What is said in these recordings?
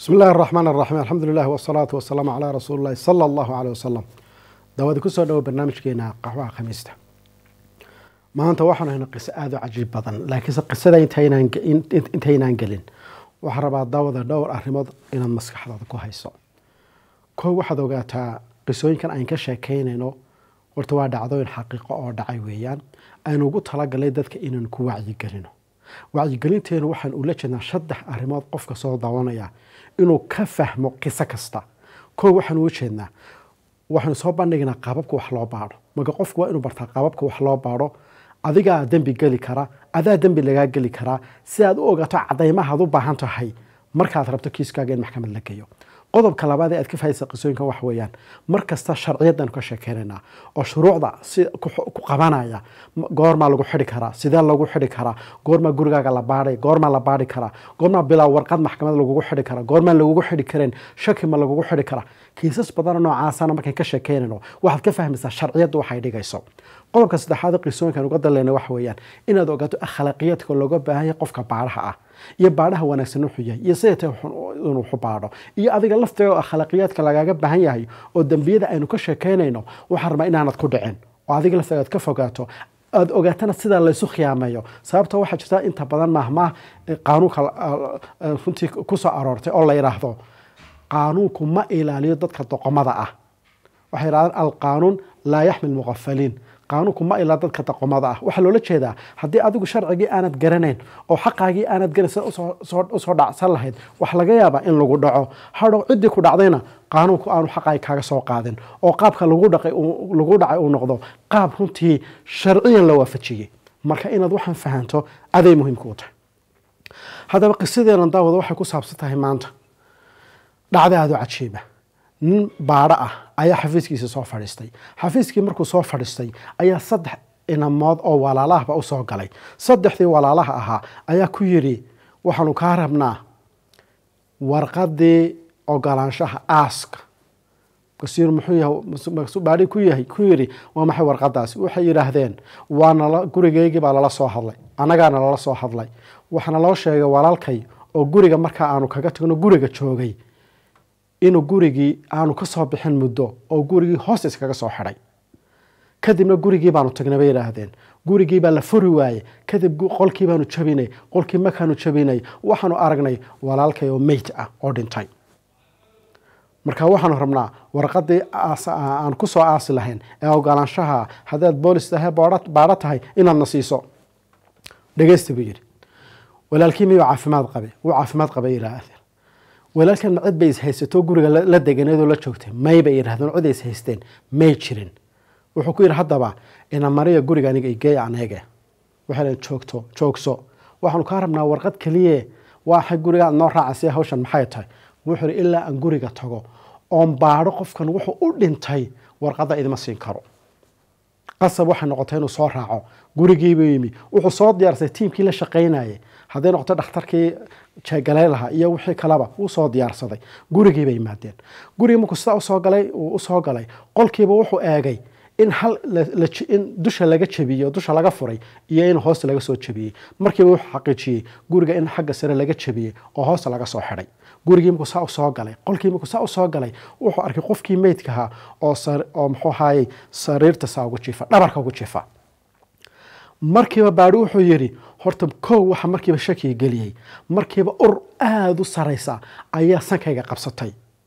bismi illahi araxmaan araxiim alxamdu lilah wasalaatu wasalaamu calaa rasuuli illahi sala allahu caleyh wasalam daawadi kusoo dhawo barnaamijkeena qaxwaha khamiista maanta waxaanu hayna qiso aada u cajiib badan laakiinse qisada intaynaan gelin waxaa rabaa daawada dhowr arrimood inaad maskaxdaada ku hayso kow waxaad ogaataa qisooyinkan ayn ka sheekaynayno horta waa dhacdooyin xaqiiqo oo dhacay weeyaan aynu ugu talagalay dadka inaynu ku wacyigelino wacyigelinteenu waxaan ula jeednaa saddex arrimood qofka soo daawanaya inuu ka fahmo qiso kasta kow waxaan uga jeednaa waxaanu soo bandhignaa qaababka wax loo baadho marka qofku waa inuu bartaa qaababka wax loo baadho adigaa dembi geli kara adaa dembi lagaa geli karaa si aad u ogaato cadaymahaad u baahan tahay markaad rabto kiiskaaga in maxkamad la geeyo qodobka labaad ee aad ka fahaysa qisooyinkan wax weeyaan mar kasta sharciyaddanu ka sheekeynaynaa oo shuruucda si ku qabanaya goormaa lagu xidhi karaa sidee lagu xidhi karaa goormaa gurigaaga la baadhay goormaa la baadhi karaa goormaa bilaa warqad maxkamad lagugu xidhi karaa goormaan lagugu xidhi kareen shaki ma lagugu xidhi karaa kiisas badana noocaasana markayn ka sheekeynayno waxaad ka fahmaysaa sharciyaddu waxay dhigayso qodobka saddexaad qisooyinkan uga daleyna waxa weeyaan inaad ogaato akhlaaqiyadka looga baahan yahay qofka baadhaha ah iyo baadhaha wanaagsan wuxuu yahay iyo siday tahay inuu waxu baadho iyo adiga lafteeda oo akhlaaqiyaadka lagaaga baahan yahay oo dembiyada aynu ka sheekeynayno waxaan rabaa inaanad ku dhicin oo adiga lafteeda aad ka fogaato aada ogaatana sidaa laysu khiyaameeyo sababta waxaa jirta inta badan maahmaah qaanuunka runtii kusoo aroortay oo la yidhaahdo qaanuunku ma ilaaliyo dadka doqomada ah waxay yidhahdaan alqaanuun laa yaxmil muqafaliin qaanuunku ma ilaa dadka doqomada ah waxaa loola jeedaa haddii adigu sharcigii aanad garanayn oo xaqaagii aanad garanaysa usoo dhacsan lahayd wax laga yaabaa in lagu dhaco hadhow ciddii ku dhacdayna qaanuunku aanu xaqaagi kaaga soo qaadin oo qaabka lagu dhacay uu noqdo qaab runtii sharciyan la waafajiyey marka inaad waxaan fahanto aday muhiimka u tahay haddaba qisadeena daawada waxay ku saabsan tahay maanta dhacda aada u cajiiba nin baadho ah ayaa xafiiskiisa soo fadhiistay xafiiskii markuu soo fadhiistay ayaa saddex inamood oo walaalahaba usoo galay saddexdii walaalaha ahaa ayaa ku yidhi waxaanu kaa rabnaa warqadii ogolaanshaha aaska kasiir muxuu yahay baadhi ku yahay ku yidhi waa maxay warqadaasi waxay yidhaahdeen waa nala gurigeygii baa lala soo hadlay annagaana lala soo hadlay waxaana loo sheegay walaalkay oo guriga markaa aanu kaga tagno guriga joogay inuu gurigii aanu ka soo bixin muddo oo gurigii hoos iskaga soo xidhay kadibna gurigii baanu tagnay bay yidhaahdeen gurigii baa la furi waaye kadib qolkii baanu jabinay qolkii markaanu jabinay waxaanu aragnay walaalkay oo meyt ah oo dhintay marka waxaanu rabnaa warqadii aan ku soo aasi lahayn ee ogolaanshaha haddaad boolis tahay baadho tahay inaadna siiso dhegeysta buu yidhi walaalkii miyuu caafimaad qabe wuu caafimaad qabay yidhaahdeen walaalkan cid bay ishaysato guriga la deganeedoo la joogtay may bay yidhahdeen cid ay ishaysteen may jirin wuxuu ku yidhi haddaba ina mariya guriga aniga igeey aneege waxay dhaheen joogto joogso waxaanu kaa rabnaa warqad keliye waxay guriga aad noo raacaysa hawshan maxay tahay wuxuu yidhi ilaa aan guriga tago oon baadho qofkan wuxuu u dhintay warqadda idima siin karo qasab waxay noqotay inuu soo raaco gurigiibuu yimi wuxuu soo diyaarsay tiimkii la shaqaynayay hadday noqoto dhakhtarkii jeegalay lahaa iyo wixii kaleba wuu soo diyaarsaday gurigii bay yimaadeen gurigii markuu sidaa usoo galay uu usoo galay qolkiiba wuxuu eegay in hal in dusha laga jabiyey oo dusha laga furay iyo in hoosta laga soo jabiyey markiiba wuxuu xaqiijiyey guriga in xagga sare laga jabiyey oo hoosta laga soo xidhay gurigii markuu saa usoo galay qolkii markuu saa usoo galay wuxuu arkay qofkii meydkahaa oo oo muxuu ahaayey sariirta saa ugu jiifa dhabarka ugu jiifa markiiba baadhi wuxuu yidhi horta kow waxa markiiba shakiga geliyey markiiba ur aada u saraysa ayaa sankayga qabsatay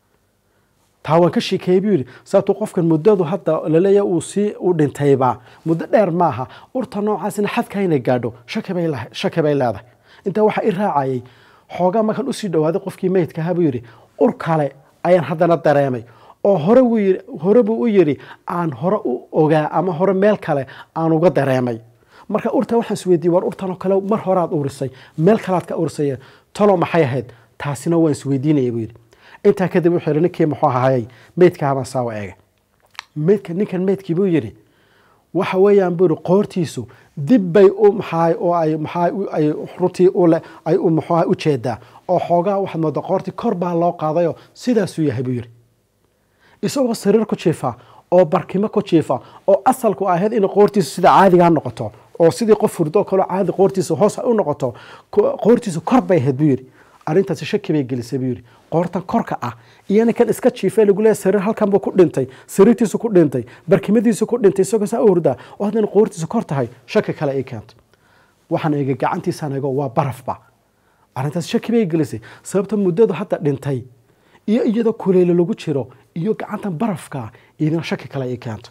taa waan ka sheekeeyey buu yidhi sababtuu qofkan muddadu hadda laleeya uu sii u dhintayba muddo dheer maaha urta noocaasina xadka inay gaadho shaki bay leedahay intaa waxaa i raacayay xoogaa markaan usii dhowaaday qofkii meydka ahaa buu yidhi ur kale ayaan haddana dareemay oo hore hore buu u yidhi aan hore u ogaa ama hore meel kale aan uga dareemay marka urta waxaan isweydiiyey war urtanoo kale mar horead urisay meel kalead ka urisay talo maxay ahayd taasina waan isweydiinaya buu yidhi intaa kadib wuxuu yidhi ninkii muxuu ahayay meydkahabaan saawa eega meydka ninkan meydkii buu yidhi waxa weeyaan buu yidhi qoortiisu dib bay u maxaay oo ay maxaay ay runtii ule ay u muxuuha u jeedaa oo xoogaa waxaad moodaa qoortii kor baa loo qaadayoo sidaasuu yahay buu yidhi isagoo sariir ku jiifa oo barkimo ku jiifa oo asalku ahayd in qoortiisu sida caadigaa noqoto oo sidii qof hurdo kaloo caadi qoortiisa hoos u noqoto qoortiisu kor bay ahayd buu yidhi arrintaasi shaki bay gelisay buu yidhi qoortan korka ah iyo ninkan iska jiifay lagu leeyahay sariir halkan buu ku dhintay sariirtiisu ku dhintay barkimadiisu ku dhintay isagoo saa u hurdaa oo haddana qoortiisu kor tahay shaki kale ay keentay waxaan eega gacantiisaan eego waa barafba arrintaas shaki bay gelisay sababta muddadu hadda dhintay iyo iyadoo kuleyle lagu jiro iyo gacantan barafka idina shaki kale ay keento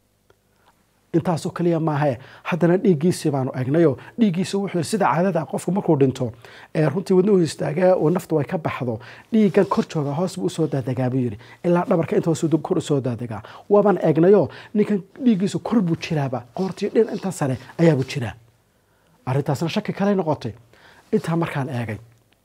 intaasoo kaliya maahae haddana dhiiggiisii baanu egnayoo dhiiggiisa wuxuu sida caadada qofku markuu dhinto ee runtii wadnuhu istaaga oo naftu ay ka baxdo dhiiggan kor jooga hoos buu usoo daadagaa buu yidhi ilaa dhabarka inta hoos kor usoo daadagaa waabaan egnayoo ninkan dhiiggiisu kor buu jiraaba qoortii dhin intan sare ayaabuu jiraa arrintaasna shaki kale noqotay intaa markaan eegay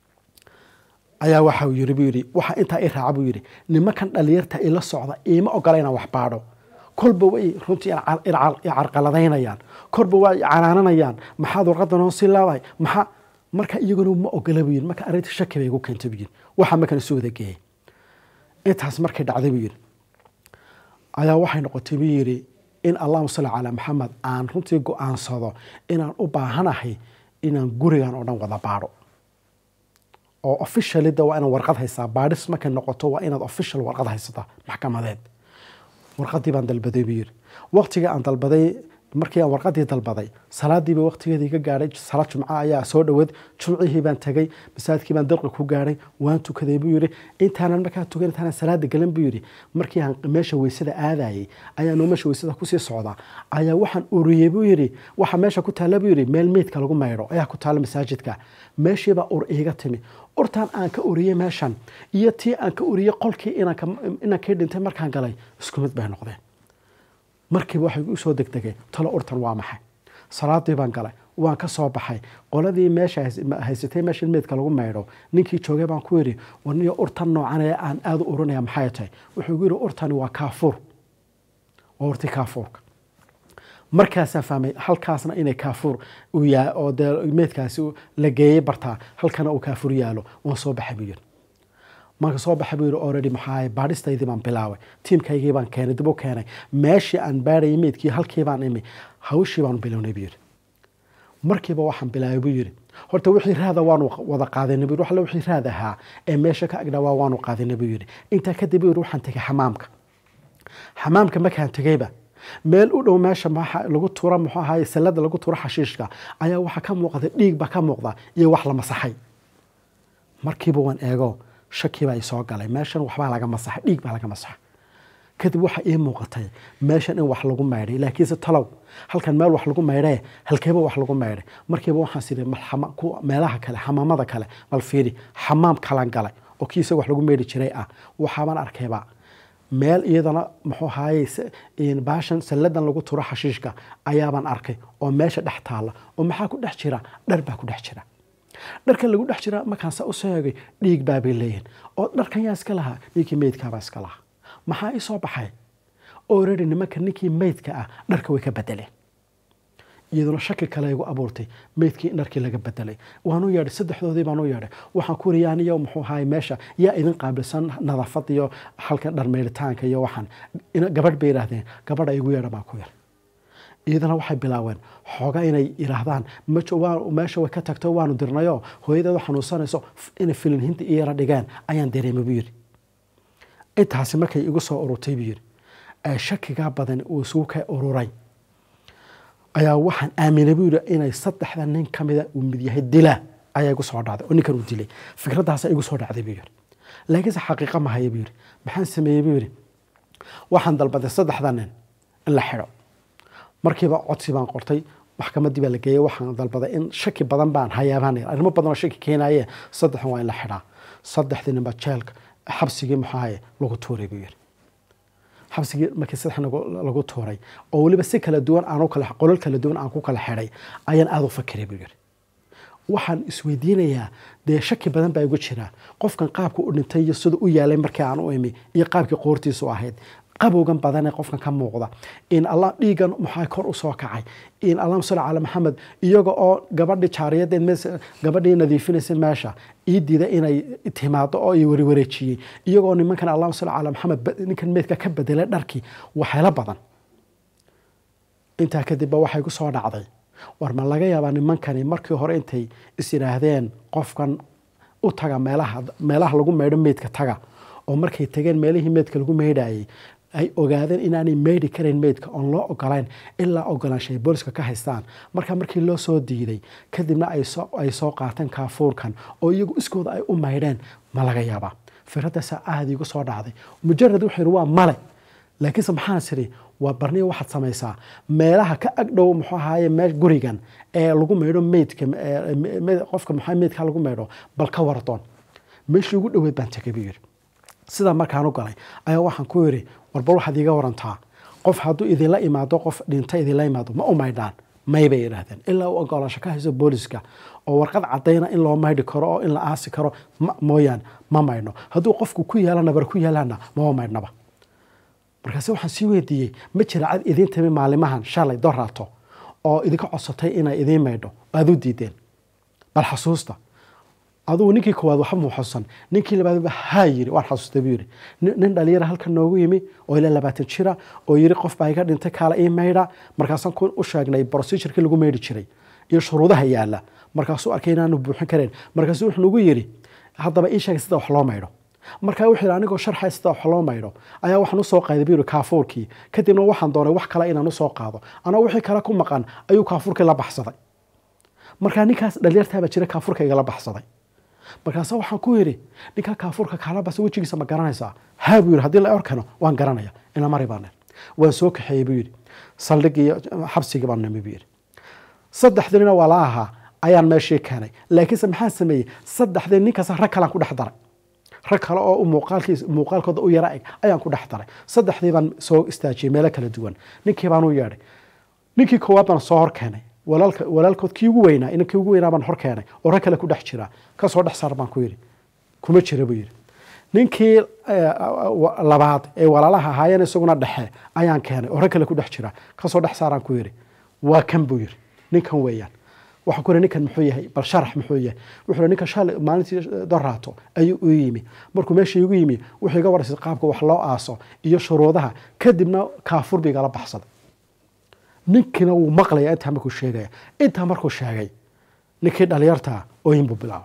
ayaa waxa uu yiri buu yidhi waxa intaa i raaca buu yidhi nimankan dhalinyarta ila socda iima ogola inaan wax baadho kolba way runtii carqaladaynayaan korba waa canaananayaan maxaad warqadan hoosii leedahay maxaa marka iyaguna ma ogola buu yidhi marka arrinta shaki bay igu keentay buu yidhi waxa markan isu wada geeyay intaas markay dhacday buu yidhi ayaa waxay noqotay buu yidhi in allahuma salli calaa maxamed aan runtii go-aansado inaan u baahanahay inaan gurigan oo dhan wada baadho oo officialida waa inaad warqad haysaa baadhis markay noqoto waa inaad official warqad haysataa maxkamadeed warqadii baan dalbaday buu yidhi waqtigii aan dalbaday markii aan warqadii dalbaday salaadiiba waqtigeedii ka gaadhay salaad jumca ayaa soo dhoweed jumcihii baan tegey masaajidkii baan dalqi ku gaadhay waan tukaday buu yidhi intaanan markaa tukan intaanan salaada galan buu yidhi markii aan meesha weysada aadayay ayaa noo meesha weysada kusii socdaa ayaa waxaan uriyey buu yidhi waxa meesha ku taalla buu yidhi meel meydka lagu maydho ayaa ku taalla masaajidka meeshiibaa ur iiga timi urtaan aan ka uriyey meeshan iyo tii aan ka uriyey qolkii inankii dhintay markaan galay isku mid bay noqdeen markiiba waxay u soo degdegay talo urtan waa maxay salaadii baan galay waan ka soo baxay qoladii meesha haysatay meesha meydka lagu maydho ninkii joogay baan ku yidhi warniyo urtan noocan ee aan aada u urinaya maxay tahay wuxuu gu yidhi urtani waa kaafuur waa urti kaafuurka markaasaan fahmay halkaasna inay kaafuur uu yaa oo dee meydkaasi la geeyey bartaa halkana uu kaafuur yaalo waan soo baxay buu yidhi marka soo baxay buu yidhi already maxaa baadhistaydii baan bilaabay tiimkaygii baan keenay dib u keenay meeshii aan baadhayay meydkii halkii baan imi hawshii baanu bilownay buu yidhi markiiba waxaan bilaabay buu yidhi horta wixii raada waanu wada qaadanay buu yidhi waxle wixii raad ahaa ee meesha ka agdhawaa waanu qaadanay buu yidhi intaa kadib buu yidhi waxaan tegay xamaamka xamaamka markaan tegeyba meel u dhow meesha lagu tuura muxuu ahaay sallada lagu tuuro xashiishka ayaa waxaa ka muuqda dhiig baa ka muuqda iyo wax la masaxay markiiba waan eego shaki baa isoo galay meeshan waxbaa laga masaxay dhiig baa laga masaxay kadib waxaa ii muuqatay meeshan in wax lagu maydhay laakiinse talow halkan meel wax lagu maydhee halkeeba wax lagu maydhay markiiba waxaan sidhi meelaha kale xamaamada kale bal fiiri xamaam kalan galay oo kii isaga wax lagu maydhi jiray ah waxaabaan arkayba meel iyadana muxuu ahaaye baashan salladan lagu turo xashiishka ayaabaan arkay oo meesha dhex taalla oo maxaa ku dhex jira dhar baa ku dhex jira dharkan lagu dhex jira markaan sa usoo eegay dhiig baabay leeyihin oo dharkan yaa iska lahaa ninkii meydkaabaa iska lahaa maxaa ii soo baxay already nimanka ninkii meydka ah dharka way ka bedeleen iyaduna shaki kale igu abuurtay meydkii in dharkii laga bedelay waanu yeedhay saddexdoodii baanu yeedhay waxaan ku yiri aniyo muxuu ahaay meesha yaa idin qaabilsan nadaafad iyo halkan dhar meydhitaanka iyo waxaan gabadh bay yidhaahdeen gabadha igu yeedha baan ku yar iyadana waxay bilaabeen xooga inay yidhaahdaan meesha way ka tagto waanu dirnayoo hooyadeedu xanuunsanayso inay filinhinta iyo yara dhigeen ayaan dareemay buu yidhi intaasi markay igu soo ururtay buu yidhi ee shakigaa badan uu isugu ka ururay ayaa waxaan aaminay buu yidhi inay saddexda nin ka mida uu mid yahay dilaa ayaa igu soo dhacday oo ninkan uu dilay fikraddaasa igu soo dhacday buu yidhi laakiinse xaqiiqa ma haya buu yidhi maxaan sameeyey buu yidhi waxaan dalbaday saddexda nin in la xidho markiiba codsi baan qortay maxkamaddii baa la geeyey waxaan dalbaday in shaki badan baan hayaabaan arrimo badan oo shaki keenaye saddexdan waa in la xidhaa saddexdii ninba jeelka xabsigii muxaahaye lagu tuuray buu yidhi xabsigii markii saddex lagu tuuray oo weliba si kala duwan aan kala qolal kala duwan aan ku kala xidhay ayaan aada u fakiray buu yidhi waxaan isweydiinayaa dee shaki badan baa igu jira qofkan qaabka u dhintay iyo sida u yaalay markii aan u imi iyo qaabkii qoortiisu ahayd qabowgan badan ee qofkan ka muuqda in allah dhiigan maxaa kor u soo kacay in allahuma salli calaa maxamed iyaga oo gabadhii jaariyadeed gabadhii nadiifinaysa meesha ii diida inay timaado oo i wariwareejiyey iyagoo nimankan allahuma salli calaa maxamed ninkan meydka ka bedelay dharkii waxeelo badan intaa kadibba waxay ku soo dhacday war ma laga yaabaa nimankani markii hore intay is yidhaahdeen qofkan u taga meelaha meelaha lagu meydho meydka taga oo markay tageen meelihii meydka lagu meydhayay ay ogaadeen inaanay meydhi karayn meydka oon loo ogolayn ilaa ogolaanshay booliska ka haystaan marka markii loo soo diiday kadibna ay soo qaateen kaafuurkan oo iyagu iskooda ay u maydheen ma laga yaabaa firadaasaa aada igu soo dhacday mujarad wuxuu yidhi waa male laakiinse maxaan siri waa barniya waxaad samaysaa meelaha ka agdhow muxuu ahaaye mee gurigan ee lagu maydho meydka qofka muxuu meydka lagu maydho bal ka wardoon meeshii ugu dhoweed baan tegay buu yidhi sidaa markaan u galay ayaa waxaan ku yidhi warbal waxaad iiga warantaa qof hadduu idinla imaado qof dhinta idinla imaado ma u maydhaan may bay yidhaahdeen ilaa u ogolaansho ka hayso booliska oo warqad cadayna in loo maydhi karo oo in la aasi karo mooyaane ma maydhno hadduu qofku ku yaala nabar ku yaalaana mama maydhnaba markaase waxaan sii weydiiyey ma jira cad idiin timi maalimahan shalay doraato oo idinka codsatay inay idiin maydho aad u diideen bal xasuusta adugu ninkii koowaad waxba muu xusan ninkii labaadba haa yiri waan xasuustay buu yidhi nin dhalinyara halkan noogu yimi oo ilaa labaatan jira oo yiri qof baa iga dhintay kaala ii maydha markaasaan ku u sheegnay procedurkii lagu maydhi jiray iyo shuruudaha yaala markaasuu arkay inaanu buuxin kareen markaasuu wuxuu nagu yidhi haddaba ii sheegay sida wax loo maydho markaa wuxuu yidhi anigoo sharxay sida wax loo maydho ayaa waxaan usoo qaaday buu yidhi kaafuurkii kadibna waxaan doonay wax kale inaan usoo qaado anaa wixii kale ku maqan ayuu kaafuurkii la baxsaday markaa ninkaas dhalinyartaabaa jira kaafuurka igala baxsaday markaase waxaan ku yidhi ninkaa kaafuurka kaala basa wejigiisa ma garanaysaa haa buu yidhi haddii la orkano waan garanaya ina mari baan waan soo kaxeeyey buu yidhi saldhigii xabsigii baan nimi buu yidhi saddexdiina waa la ahaa ayaan meeshii keenay laakiinse maxaan sameeyey saddexdii ninkaas rag kalaan ku dhex daray rag kale oo muuqaalkiis muuqaalkooda u yara eg ayaan ku dhex daray saddexdii baan soo istaajiyey meelo kala duwan ninkii baan u yeedhay ninkii koowaad baan soo hor keenay walaalka walaalkood kii ugu weynaa inankii ugu weynaa baan hor keenay oo rag kale ku dhex jira kasoo dhex saar baan ku yidhi kuma jira buu yidhi ninkii labaad ee walaalaha ahaayeen isaguna dhexe ayaan keenay oo rag kale ku dhex jira kasoo dhex saaraan ku yidhi waa kan buu yidhi ninkan weeyaan waxaan ku yidhi ninkan muxuu yahay bal sharax muxuu yahay wuxuu yidhi ninkan shalay maalintii doraato ayuu u yimi markuu meesha igu yimi wuxuu iga warasay qaabka wax loo aaso iyo shuruudaha kadibna kaafur ba igala baxsaday ninkiina wuu maqlaya intaa markuu sheegaya intaa markuu sheegay ninkii dhalinyartaa ooyin buu bilaabay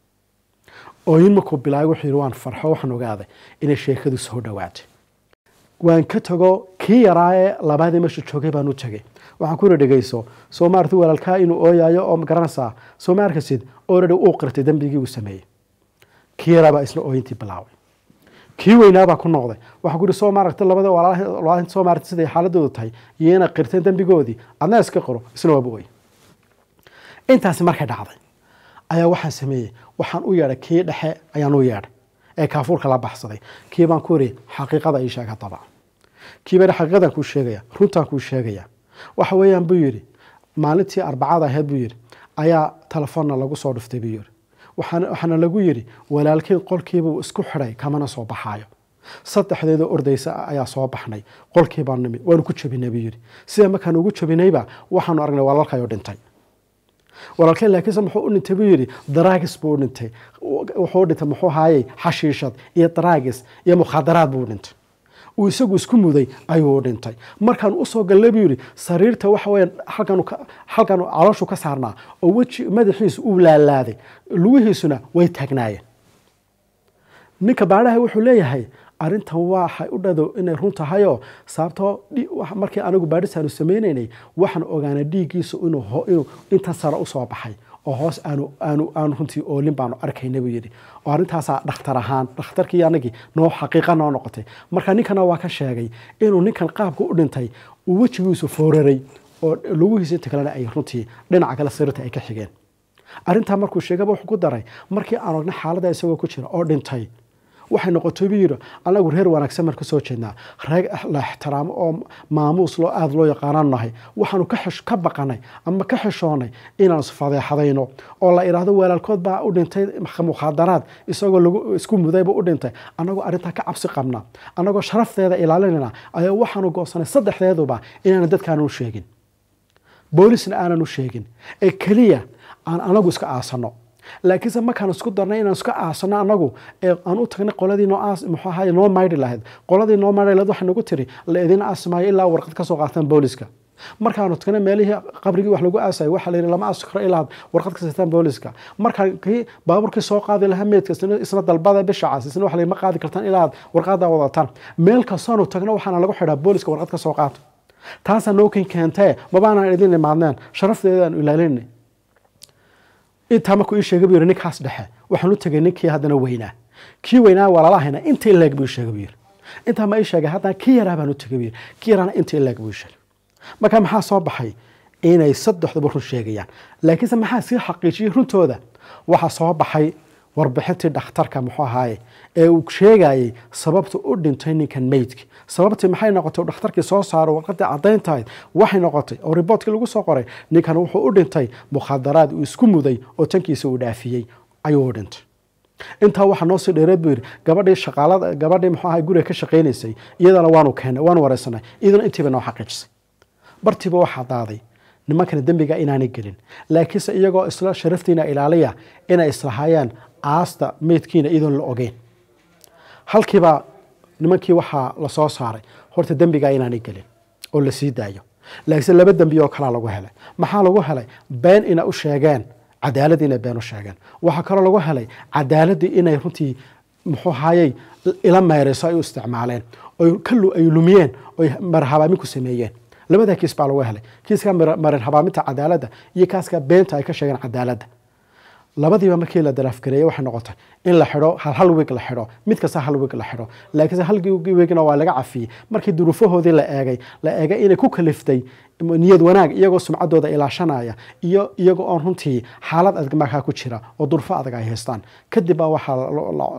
ooyin markuu bilaabay wuxuu yidhi waan farxo waxaan ogaaday inay sheekadu soo dhowaatay waan ka tago kii yaraa ee labaadii meesha joogay baan u tegay waxaan ku yidhi dhegeyso soo maarti walaalkaa inuu ooyayo oo garanaysaa soo ma arkasid already uu qirtay dembigii uu sameeyey kii yaraa baa isla ooyintii bilaabay kii weynaabaa ku noqday waxaan ku yidhi soo maaragtay labada walaalaha soo maaragtay siday xaaladoodu tahay iyo inay qirteen dembigoodii adna iska qiro isna waaba ooy intaasi markay dhacday ayaa waxaan sameeyey waxaan u yeedhay kii dhexe ayaan u yeedhay ee kaafuurka la baxsaday kii baan ku yidhi xaqiiqada ii sheeg haddaba kii baa xaqiiqadan kuu sheegaya runtaan kuu sheegaya waxa weeyaan buu yidhi maalintii arbacada ahayd buu yidhi ayaa telefoonna lagu soo dhuftay buu yidhi waxaana lagu yidhi walaalkiin qolkiibuu isku xidhay kamana soo baxaayo saddexdeedoo ordaysa ayaa soo baxnay qolkii baan nimi waanu ku jabinay buu yidhi sida markaan ugu jabinayba waxaanu aragnay walaalkayoo dhintay walaalkeen laakiinse muxuu u dhintay buu yidhi daraagis buu u dhintay wuxuu u dhintay muxuu haayey xashiishad iyo daraagis iyo mukhaadaraad buu u dhintay uu isagu isku muday ayuu u dhintay markaan usoo gallay buu yidhi sariirta waxa weya halkan halkan calooshu ka saarnaa oo weji madaxiisu uu laalaaday lugihiisuna way taagnaayeen ninka baadhaha wuxuu leeyahay arrintan waxay u dhado inay run tahayoo sababtoo markii anigu baadhisaanu sameynaynay waxaan ogaanay dhiiggiisu inuu intan sare usoo baxay oo hoos aanu aanu aanu runtii oolin baanu arkayna buu yidhi oo arrintaasaa dhakhtar ahaan dhakhtarkii anagii noo xaqiiqa noo noqotay marka ninkana waa ka sheegay inuu ninkan qaabka u dhintay uu wejigiisu fooraray oo lugihiisa inta kalena ay runtii dhinaca kale sariirta ay ka xigeen arrintaa markuu sheegaba wuxuu ku daray markii aan ogna xaaladda isagoo ku jira oo dhintay waxay noqotay buu yidhi anagu reer wanaagsan baan kasoo jeednaa reer la ixtiraamo oo maamuus loo aada loo yaqaanaan nahay waxaanu ka baqanay ama ka xishoonay inaan isfadeexadayno oo la idhaahdo walaalkood baa u dhintay mukhaadaraad isagoo lagu isku mudayba u dhintay annagoo arrintaa ka cabsi qabna annagoo sharafteeda ilaalinayna ayaa waxaanu goosanay saddexdeeduba inaana dadkaanu u sheegin boolisna aanan u sheegin ee keliya aan anagu iska aasano laakiinse markaan isku darnay inaan iska aasano anagu aan u tagnay qoladii noo aas muxuu ahaye noo maydhi lahayd qoladii noo maydhi lahayd waxay nagu tiri la idin aasmaayo ilaa warqad ka soo qaataan booliska markaanu tagna meelihii qabrigii wax lagu aasay waxaa la yidhi lama aasi karo ilaa warqad ka sitaan booliska markaan kii baabuurkii soo qaadi lahaa meydka isna dalbada bisha cas isna waxa la yidhi ma qaadi kartaan ilaa warqada wadataan meel kastoonu tagna waxaana lagu xidhaa booliska warqad ka soo qaata taasaa nookin keentee mabaanaan idin imaadneen sharafteedaanu ilaalinay intaa markuu ii sheegay buu yidhi ninkaas dhexe waxaan u tegay ninkii haddana weynaa kii weynaa waa lala hayna intii leeg buu sheegay buu yidhi intaa ma ii sheegay haddana kii yaraa baan u tegay buu yidhi kii yaraana intii leeg buu sheegay marka maxaa soo baxay inay saddexduba run sheegayaan laakiinse maxaa sii xaqiijiyey runtooda waxaa soo baxay warbixintii dhakhtarka muxuu ahaaye ee uu sheegayey sababta u dhintay ninkan meydki sababtii maxay noqotay uu dhakhtarkii soo saaro warqadii caddayntahayd waxay noqotay oo riboortkii lagu soo qoray ninkan wuxuu u dhintay mukhaadaraad uu isku muday oo tankiisa uu dhaafiyey ayuu u dhintay intaa waxaa noo sii dheereed buu yidhi gabadhii shaqaalada gabadhii muxuu ahay guriga ka shaqaynaysay iyadana waanu keenay waanu wareysanay iyadana intiiba noo xaqiijisay bartiiba waxaa daaday nimankana dembiga inaanay gelin laakiinse iyagoo isla sharaftiina ilaaliya inay islahaayeen aasta meydkiina iyadoon la ogeyn halkiiba nimankii waxaa lasoo saaray horta dembiga inaanay gelin oo la sii daayo laakiinse laba dembi oo kalaa lagu helay maxaa lagu helay been ina u sheegeen cadaaladii inay been u sheegeen waxaa kaloo lagu helay cadaaladii inay runtii muxuu hayey ila meereyso ay u isticmaaleen ay lumiyeen oy marhabaamin ku sameeyeen labada kiis baa lagu helay kiiska marin habaaminta cadaaladda iyo kaaska beenta ay ka sheegeen cadaaladda labadiiba markii la daraafgareeyey waxay noqotay in la xidho hal hal wig la xidho mid kasta hal wig la xidho laakiinse hal wigna waa laga cafiyey markii duruufahoodii la eegay la eegay inay ku kaliftay niyad wanaag iyagoo sumcaddooda ilaashanaya iyo iyagoo oon runtii xaalad adag markaa ku jira oo durfo adag ay haystaan kadib baa waxaa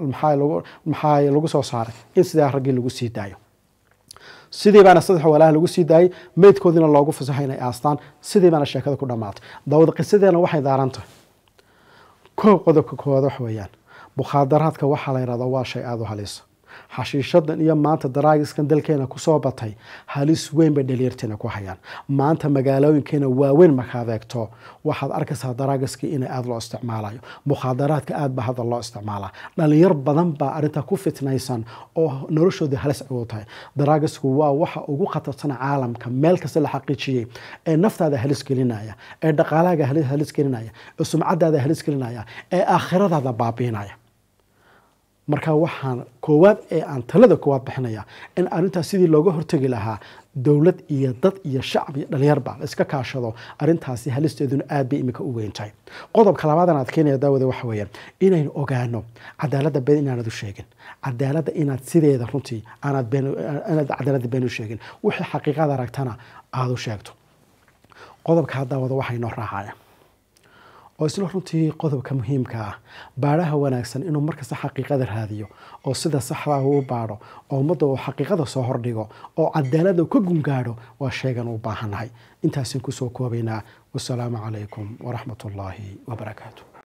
maxaa lagu soo saaray in sidaa raggii lagu sii daayo sidii baana saddex walaah lagu sii daayey meydkoodiina loogu fasaxo inay aastaan sidii baana sheekada ku dhammaatay daawad qisadeena waxay daaran tahay koob qodobka koowaad wax weeyaan mukhaadaraadka waxaa la yidhahdaa waa shay aada u halisa xashiishadan iyo maanta daraagiskan dalkeena kusoo batay halis weyn bay dhalinyarteena ku hayaan maanta magaalooyinkeena waaweyn markaad eegto waxaad arkaysaa daraagiskii in aada loo isticmaalayo mukhaadaraadka aad ba hadda loo isticmaalaa dhalinyar badan baa arrintaa ku fitnaysan oo noloshooda halis ugu tahay daraagisku waa waxa ugu khatarsan caalamka meel kasta la xaqiijiyey ee naftaada halis gelinaya ee dhaqaalahaaga halis gelinaya ee sumcadaada halis gelinaya ee aakhiradaada baabiinaya marka waxaan koowaad ee aan talada koowaad bixinaya in arrintaas sidii looga hortegi lahaa dowlad iyo dad iyo shacab iyo dhalinyarba la iska kaashado arrintaasi halisteeduna aad bay imika u weyn tahay qodobka labaadan aad keenaya daawada waxa weeyaan inaynu ogaano cadaaladda been inaanad u sheegin cadaaladda inaad sideeda runtii aanaad inaad cadaaladda been u sheegin wixii xaqiiqada aragtana aada u sheegto qodobka daawada waxaa inoo raacaya oo isla runtii qodobka muhiimka ah baadhaha wanaagsan inuu markasta xaqiiqada raadiyo oo sida saxdaa uu baadho oo ummadda uu xaqiiqada soo hordhigo oo cadaalada ka gungaadho waa sheegan u baahannahay intaasin kusoo koobaynaa wasalaamu calaykum waraxmat ullaahi wabarakaatu